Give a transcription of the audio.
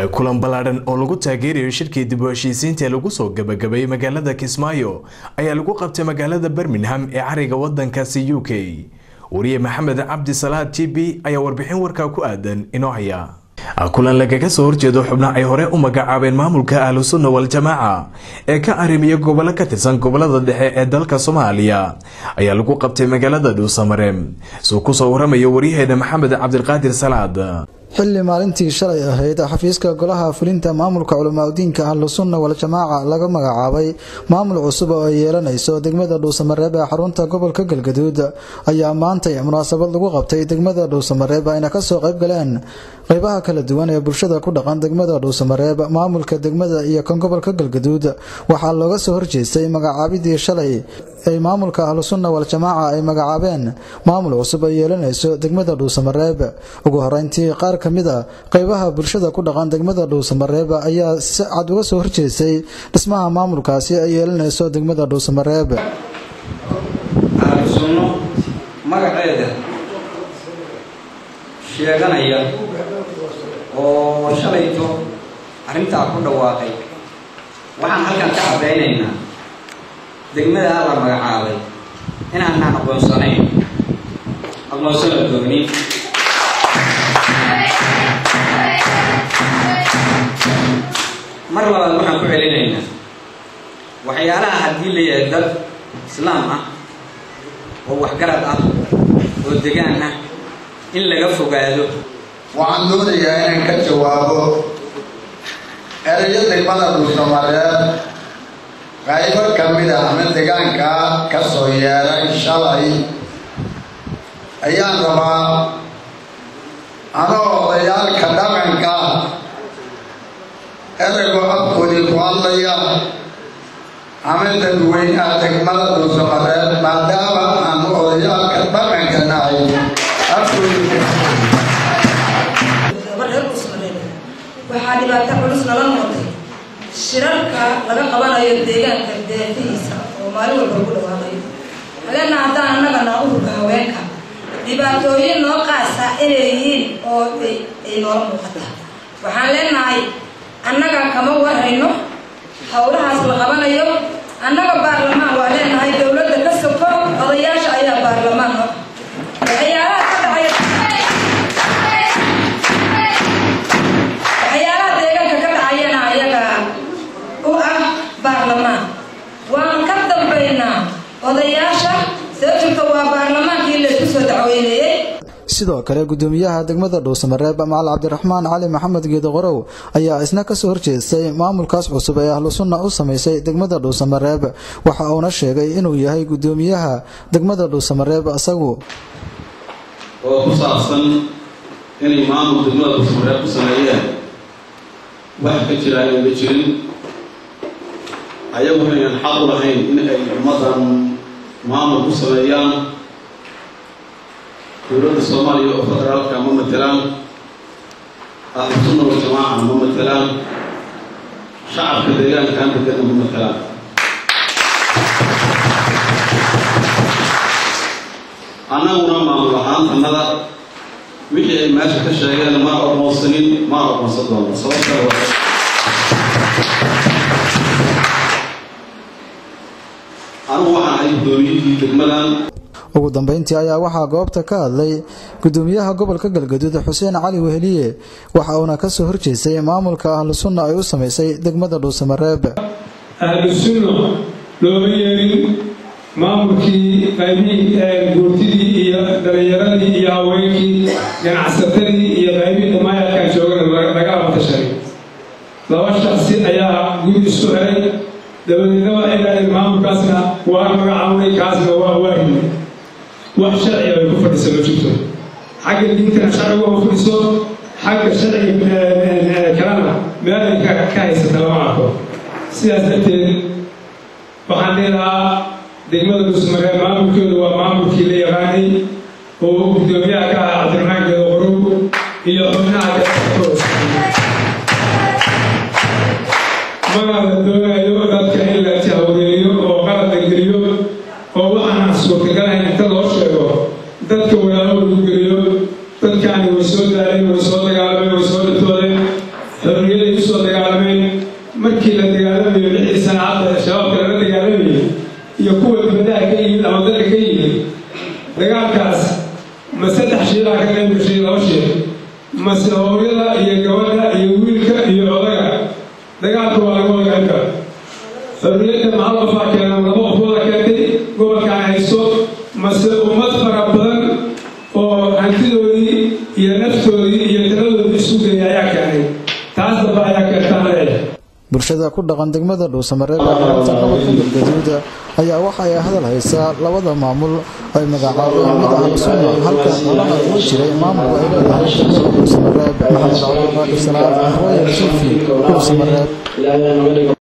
kulan ballaadhan oo lagu taageerayo shirkii dib u heshiisiinta ee lagu soo gabagabeeyey magaalada kismaayo ayaa lagu qabtay magaalada birmingham ee cariga wadankaasi u k wariye maxamed cabdi salaad t b ayaa warbixin warkaa ku aadan inoo haya kulan lagaga soo horjeedo xubno ay hore u magacaabeen maamulka ahlu sunna wal-jamaaca ee ka arrimiya gobollo ka tirsan gobolada dhexe ee dalka soomaaliya ayaa lagu qabtay magaalada dhuusamare suu kusoo waramayo waryaheena maxamed cabdiqaadir salaad xilli maalintii shalay ahayd xafiiska golaha fulinta maamulka culimaadudiinka ahlu sunna wal-jamaaca laga magacaabay maamul cusub oo ay yeelanayso degmada dhuusamareeb ee xarunta gobolka galgaduud ayaa maantay munaasabad lagu qabtay degmada dhuusamareeb ayna kasoo qayb galeen qeybaha kala duwan ee bulshada ku dhaqan degmada dhuusamareeb maamulka degmada iyo kan gobolka galgaduud waxaa looga soo horjeestay magacaabidii shalay ay maamulka ahlu sunna wal-jamaaca ay magacaabeen maamul cusub ay yeelanayso degmada dhuusamareeb ugu horeyntii qaar ka mid a qeybaha bulshada ku dhaqan degmada dhuusamareeb ayaa si cad uga soo horjeestay dhismaha maamulkaasi ay yeelanayso degmada dhuusamareeb ahlu sunno magaceeda sheeganaya oo shalayto arrintaa ku dhawaaqay waxaan halkan ka caddaynaynaa degmadaa la magacaabay inaanaan aqoonsanayn aqoonsana doonin mar labaad waxaan ku celinaynaa waxyaalaha haddii la yahay dad islaam ah oo waxgarad ah oo degaan ah in laga fogaado waxaan doonayaa inaan ka jawaabo erayo degmada dhuusamareeb qaybo ka mid a ama degaankaa ka soo yeeray shalay ayaan rabaa anoo odayaalka dhaqanka eragoo afkoodii ku hadlaya ama dadweynaha degmada dhuusamareeb maadaama aanu odayaalka dhaqanka nahay afkoodii waxaa dhibaato culus nala noqday shirarka laga qabanayo deegaanka deefihiisa oo maalin walba lagu dhawaaqayo halena haddaan annaga naa ururka haweenka dhibaatooyin noo qaasa inay yihiin oo ay noola muuqata waxaan leenahay annaga kama warhayno howlahaas la qabanayo annaga baarlamaan waa leenahay dowladda ka soko odayaasha ayaa baarlamaan no waxyaalaha ka dhacaya waxyaalaha deegaanka ka dhacayana ayaga u ah baarlamaan waan ka dambaynaa odayaasha sababta waa baarlamaankii laysku soo dacweyneeyey sidoo kale gudoomiyaha degmada dhuusamareeb macal cabdiraxmaan cali maxamed geedaqorow ayaa isna kasoo horjeestay maamulkaas cusub ee ahlu sunna u samaysay degmada dhuusamareeb waxa uuna sheegay inuu yahay gudoomiyaha degmada dhuusamareeb isagu oo ku saabsan inay maamul degmada dhuusamareeb ku sameeyeen wax ka jira ayaan la jirin ayagu aynan xaq u lahayn in ay ummaddan maamul ku sameeyaan dowladda soomaaliya oo federaalka ma matelaan ahlu sunna wal-jamaaca ma matelaan shacabka deegaankan degana ma matelaan annaguna maamul ahaantannada wixii ay meesha ka sheegeen ma aqoonsanin ma aqoonsan doono sababta anigu waxaan ahay guddoomiyihii degmadan ugu dambeyntii ayaa waxaa goobta ka hadlay gudoomiyaha gobolka galgaduud xuseen cali weheliye waxa uuna kasoo horjeestay maamulka ahlu sunna ay u samaysay degmada dhuusamareeb ahlu sunna looma yeelin maamulkii qaybihii guurtidii iyo dhalinyaradii iyo haweenkii ganacsatadii iyo qaybihii dhammaayalkan joogana laga abtashay laba shaksi ayaa guri isku xiray dabadeedna waxay dhahdeen maamulkaasna waa magacawnay kaasna waa waahid wax sharciga ay ku fadhiso ma jirto xagga diintana sharcigu ma fadhiso xagga sharciga kalena meel ay ka haysata lama arko sidaas darteed waxaan leedahaa degmada dhuusmaree maamulkeedu waa maamulkii la yaqaanay oo guddoomiyaha ka ah cabdiraxmaan geedo qorow iyo xubnaha magaala doonayo dadka in la jahwareeyo oo qalad la geliyo oo waxaan suurtagalahayn inta loo sheego dadka walaalo lagu geliyo dadkaani way soo daaleen way soo dagaalameen way soo dhatoodeen xorriyad mase hooyada iyo gabadha iyo wiilka iyo odaga dagaalka waa laga wadagaan kara xorriyadda mahal qofaa keena laba qofooda keentay gobolkaan haysto mase ummad fara badan oo hantidoodii iyo naftoodii iyo taladoodii isu geeyay ayaa keenay taas damba ayaa keentaan leeyahay bulshada ku dhaqan degmada dhuusamareeb ee xarunta gobolka galgaduud ayaa waxa ay hadal haysaa labada maamul ay magacaabeen mid ahlu sunna halka qolaha uu jiray maamulku ay leedahay degmada dhuusamareeb maxamed cabdulqaadir salaad royal sufi dhuusamareeb